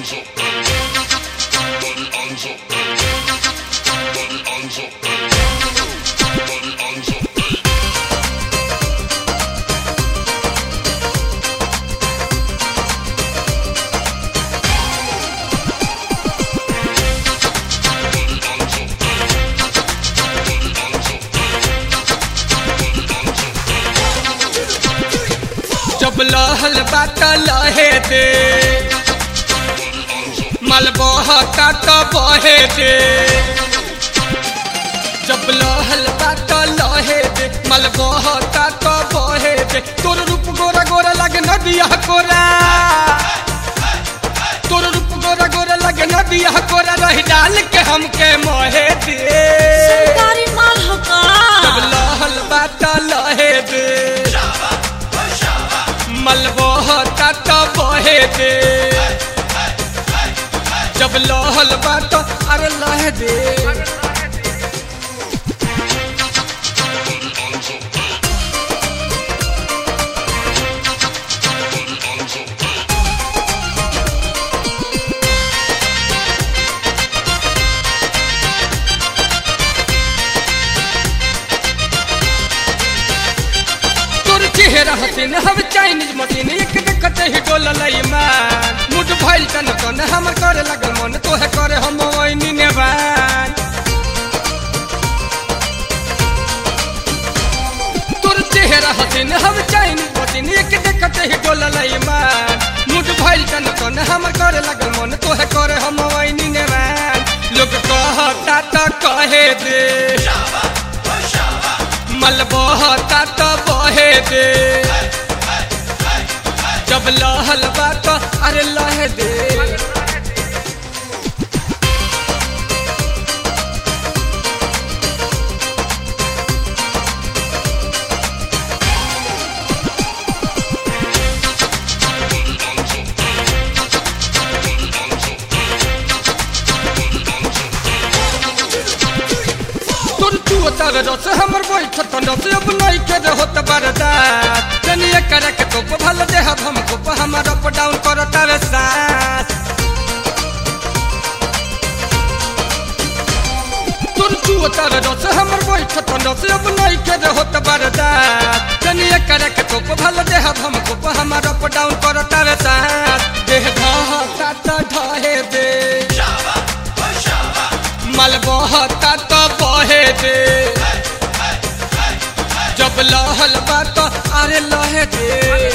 जब लहल बात लहे दे मलबहता तो बहे दे जब लहल बात लहे दे मलबहता तो बहे दे तोर रूप गोरा गोरा लगे नदिया कोरा तोर रूप गोरा गोरा लगे नदिया कोरा रही डाल के हमके मोहे दे सरकारी माल हो का जब लहल बात लहे दे मलबहता तो बहे दे जब लहल बात अरे लहे दे तोर चेहरा हसीन हम चाइनीज मशीन एक देखते ही डोल लई मान मुड भइल तन तन हमर करे लगल मन तोहे करे हम वैनी नेवान तोर चेहरा हसीन हम चाइनीज मशीन एक देखते ही डोल लई मान मुड भइल तन तन हमर करे लगल मन तोहे करे हम वैनी नेवान लोग कहता त कहे दे मलबहता तो बहे दे जब लहल बात अरे लहे दे तोर चुअता रस हमर बैठ तंडस अब नहीं के होत बरदा जनिए करे के तो भल दे हम को हमर अप डाउन करता रे सास तोर चुअता रस हमर बैठ तंडस अब नहीं के होत बरदा जनिए करे के तो भल दे हम को हमर अप डाउन करता रे सास देह ढहता त ढहे दे मलबहता तो बहे दे जब लहल बात अरे लहे दे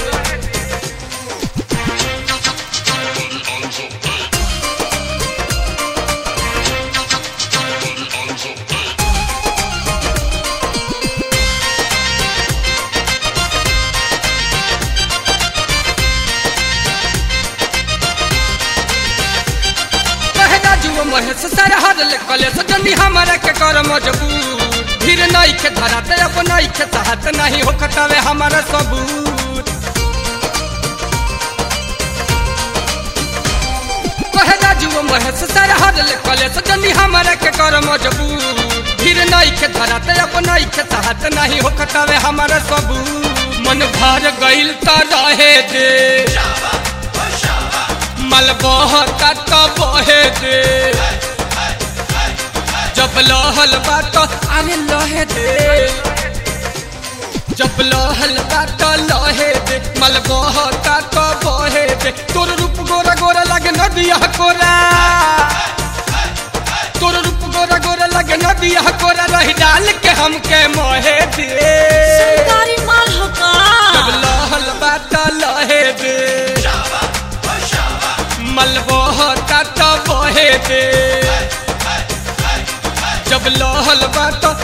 कहना जुआ महेश सर हर कले सजनी हमारा के कर मजबूर फिर नहीं के धराते अब नहीं के चाहत नहीं हो कटावे हमारा सबूत कहना जुआ महेश सर हर कले सजनी हमारा के कर मजबूर फिर नहीं के धराते अब नहीं के चाहत नहीं हो कटावे हमारा सबूत मन भर गइल त रहे दे मलबहता तो बहे दे जब लहल बात अरे लहे दे जब लहल बात लहे दे मलबहता तो बहे दे तोर रूप गोरा गोरा लगे नदिया कोरा तोर रूप गोरा गोरा लगे नदिया कोरा रही डाल के हमके मोहे दे सरकारी माल हो का जब लहल बात लहे दे मलबहता तो बहे दे जब लहल बात